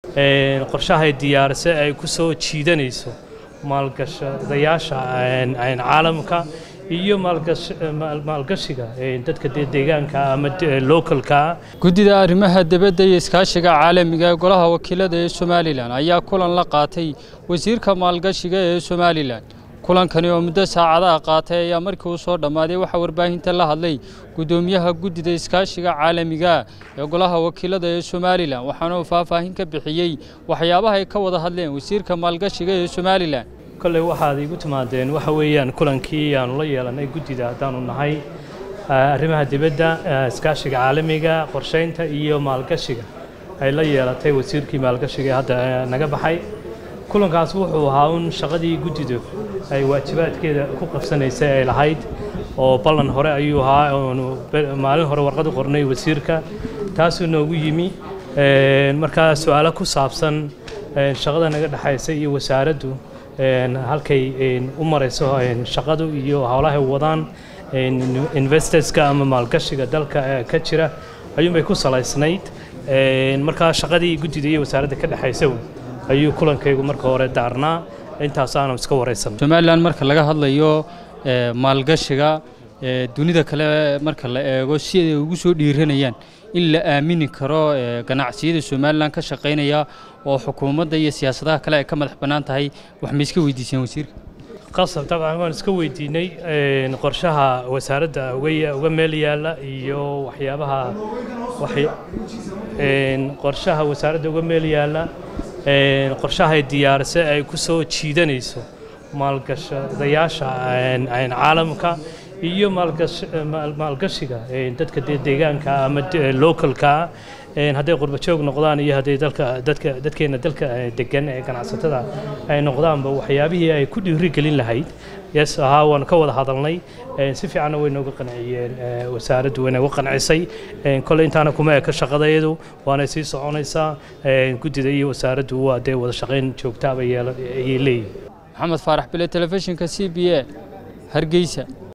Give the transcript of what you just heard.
qorshahay diyaarisay ay ku soo jiidanayso maalgashadayaasha caalamka iyo maalgashiga dadka deegaanka ama localka guddida arrimaha dibadda iyo iskaashiga caalamiga ee golaha wakiilada ee somalilan ayaa kulan la qaatay wasiirka maalgashiga ee somalilan kulankani oo muddo saacadaha qaatay ayaa markii uu soo dhammaaday waxaa warbaahinta la hadlay guddoomiyaha guddida iskaashiga caalamiga ee golaha wakiilada ee somalilan waxaana uu faahfaahin ka bixiyey waxyaabaha ay ka wada hadleen wasiirka maalgashiga ee somalilan kolley waxaad igu timaadeen waxa weeyaan kulankii aanu la yeelanay guddida haddaanu nahay arrimaha dibadda iskaashiga caalamiga qorshaynta iyo maalgashiga ay la yeelatay wasiirkii maalgashiga ee hadda naga baxay kulankaas wuxuu ahaa un shaqadii guddidu ay waajibaadkeeda ku qabsanaysay ay lahayd oo ballan hore ayuu ahaa oonu maalin hore warqad u qornay wasiirka taasuu noogu yimi markaa su-aalo ku saabsan shaqada naga dhexaysa iyo wasaaraddu halkay u marayso shaqadu iyo howlahay wadaan investorska ama maalgashiga dalka ka jira ayuunbay ku salaysnayd markaa shaqadii guddida iyo wasaaradda ka dhexaysa ayuu kulankaygu marka hore daarnaa intaasaanu iska waraysan somalilan marka laga hadlayo maalgashiga dunida kale marka la eego si ay ugu soo dhiiranayaan in la aamini karo ganacsiyada somalilan ka shaqaynaya oo xukuumadda iyo siyaasadaha kale ay ka madax bannaan tahay wax ma iska weydiiseen wasiirka qasab dabcan waan iska weydiinay qorshaha wasaaradda uga meel yaalla iyo waxyaabaha qorshaha wasaaradda uga meel yaalla qorshahay diyaarisay ay ku soo jiidanayso maalgashadayaasha caalamka iyo maalgashiga dadka deegaanka ama localka hadday qurbajoog noqdaan iyo hadday dalka dadka dadkeena dalka degan ee ganacsatada ay noqdaanba waxyaabihii ay ku dhiiri gelin lahayd yes ahaa waan ka wada hadalnay si fiicanna way nooga qanciyeen wasaaraddu way nooga qancisay kolley intaana kuma eka shaqadayadu waanay sii soconaysaa guddida iyo wasaaraddu waa dee wada shaqayn joogtaaba ayay leeyihin maxamed faarax bile telefishinka c b a hargeysa